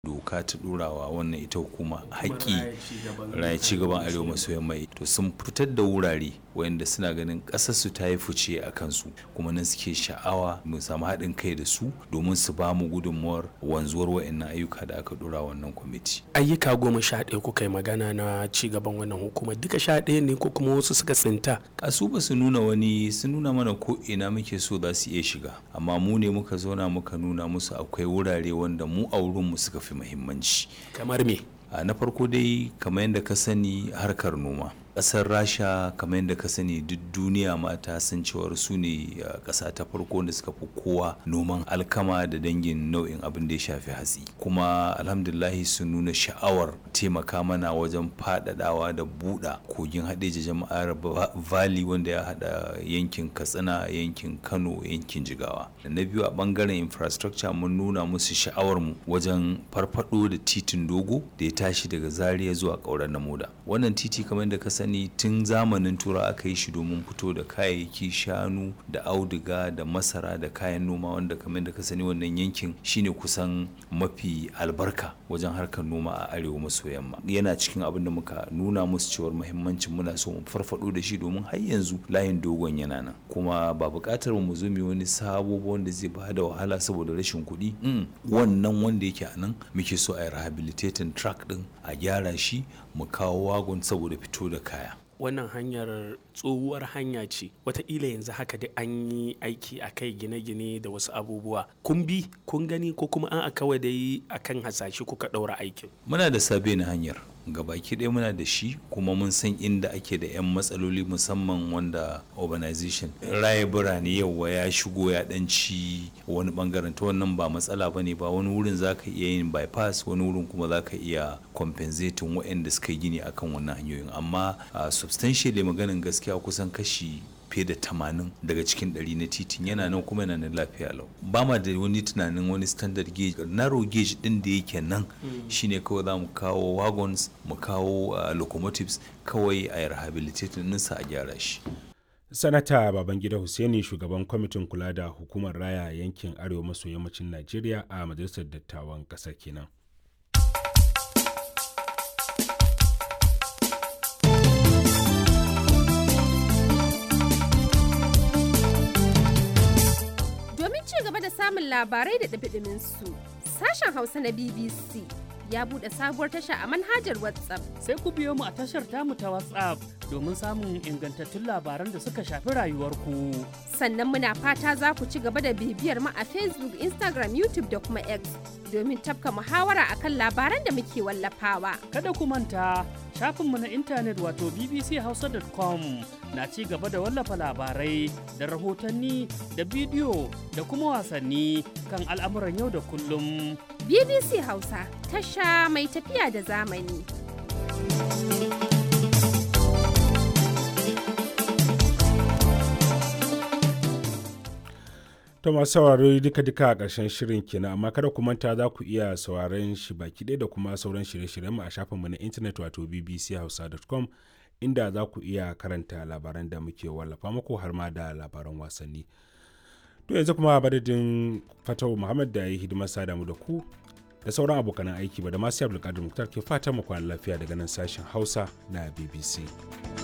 doka ta ɗorawa wannan ita hukuma haƙƙi raya ci gaban arewa maso yamma to sun fitar da wurare wayanda suna ganin ƙasar su ta yi fice a kansu kuma nan suke sha'awa mu samu haɗin kai da su domin su ba mu gudunmuwar wanzuwar wayannan ayyuka da aka ɗora wannan kwamiti ayyuka goma sha ɗaya kuka yi magana na ci gaban wannan hukumar duka sha ɗaya ne ko kuma wasu suka tsinta a su ba su nuna wani sun nuna mana ko ina muke so za su iya shiga amma mu ne muka zauna muka nuna musu akwai wurare wanda mu a wurinmu suka fi muhimmanci kamar me na farko dai kamar yadda ka sani harkar noma ƙasar rasha kamar yadda ka sani duk duniya mata san cewar su ne ƙasa ta farko da suka fi kowa noman alkama da dangin nau'in abin da ya shafi hatsi kuma alhamdulahi sun nuna sha'awar taimaka mana wajen faɗaɗawa da buɗa kogin haɗeji jama'ar valley wanda ya haɗa yankin katsina yankin kano yankin jigawa da na biyu a ɓangaren infrastructure mun nuna musu sha'awar mu wajen farfaɗo da titin dogo da ya tashi daga zaria zuwa ƙauren namoda wannan titi kamar yadda ka sani tun zamanin tura aka yi shi domin fito da kayayyaki shanu da auduga da masara da kayan noma wanda kamar da ka sani wannan yankin shine kusan mafi albarka wajen harkar noma a arewa maso yamma yana cikin abin da muka nuna musu cewar muhimmancin muna so mu farfado da shi domin har yanzu layin dogon yana nan kuma ba buƙatar mu zo mu wani sabo wanda zai ba da wahala saboda rashin kuɗi wannan wanda yake a nan muke so a yi rehabilitating track din a gyara shi mu kawo wagon saboda fito da kaya wannan hanyar tsohuwar hanya ce wataƙila yanzu haka dai an yi aiki a kai gine-gine da wasu abubuwa kun bi kun gani ko kuma an a kawai dai akan hasashe kuka ɗaura aikin muna da sabe na hanyar gabaki ɗaya muna da shi kuma mun san inda ake da 'yan matsaloli musamman wanda urbanization raye birane yawa ya shigo ya ɗanci wani bangaren ta wannan ba matsala ba ne ba wani wurin za ka iya yin bypass wani wurin kuma za ka iya compensating waɗanda suka yi gini akan wannan hanyoyin amma substantially maganin gaskiya kusan kashi fiye da tamanin daga cikin ɗari na titin yana nan kuma yana nan lafiya lau ba ma da wani tunanin wani standard gauge narrow gauge din da yake nan shine kawai za mu kawo wagons mu kawo locomotives kawai a rehabilitating ninsa a gyara shi sanata babangida hussaini shugaban kwamitin kula da hukumar raya yankin arewa maso yammacin najeriya a majalisar dattawan ƙasar kenan gaba da samun labarai da ɗabiɗimin su sashen hausa na bbc ya buɗe sabuwar tasha a manhajar whatsapp sai ku biyo mu a tashar tamu ta whatsapp domin samun ingantattun labaran da suka shafi rayuwarku sannan muna fata za ku ci gaba da bibiyar mu a facebook instagram youtube da kuma x domin tafka muhawara akan labaran da muke wallafawa kada ku manta shafinmu na intanet wato bbchausa.com na ci gaba da wallafa labarai da rahotanni da bidiyo da kuma wasanni kan al'amuran yau da kullum. BBC Hausa tasha mai tafiya da zamani. To masu sauraro duka-duka a ƙarshen shirin kenan amma kada ku manta za ku iya sauraron shi baki ɗaya da kuma sauran shirye-shiryen mu a shafinmu na intanet wato bbchausa.com inda za ku iya karanta labaran da muke wallafa muku har ma da labaran wasanni. To yanzu kuma badadin Fatawu Muhammad da ya yi hidimar sada mu da ku da sauran abokanan aiki ba da masu Abdulkadir Muktar ke fatan mu kwana lafiya daga nan sashen Hausa na BBC.